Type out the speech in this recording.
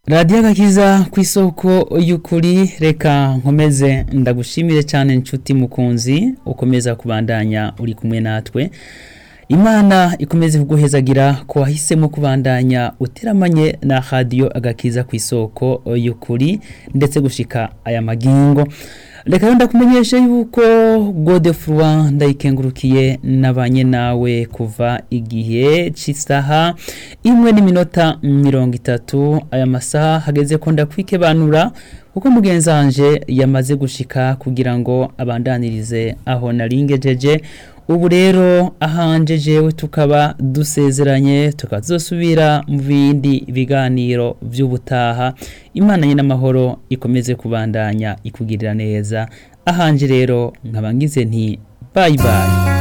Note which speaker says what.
Speaker 1: radiyo agakiza ku isoko y'ukuri reka nkomeze ndagushimire cyane inshuti mukunzi ukomeza kubandanya uri kumwe natwe imana ikomeze kuguhezagira ko wahisemo kubandanya uteramanye na radiyo agakiza ku isoko y'ukuri ndetse gushika aya magingo reka rero ndakumenyesha yuko godefurwa ndayikengurukiye nabanye nawe kuva igihe cy'isaha imwe n'iminota mirongo itatu aya masaha hageze ko ndakwikebanura kuko mugenzi wanje yamaze gushika kugira ngo abandanirize aho naringejeje ubu rero ahanje jewe tukaba dusezeranye tukaba tuzosubira mu bindi biganiro by'ubutaha imana nyine amahoro ikomeze kubandanya ikugirira neza ahanje rero nkaba ngize nti bayi bayi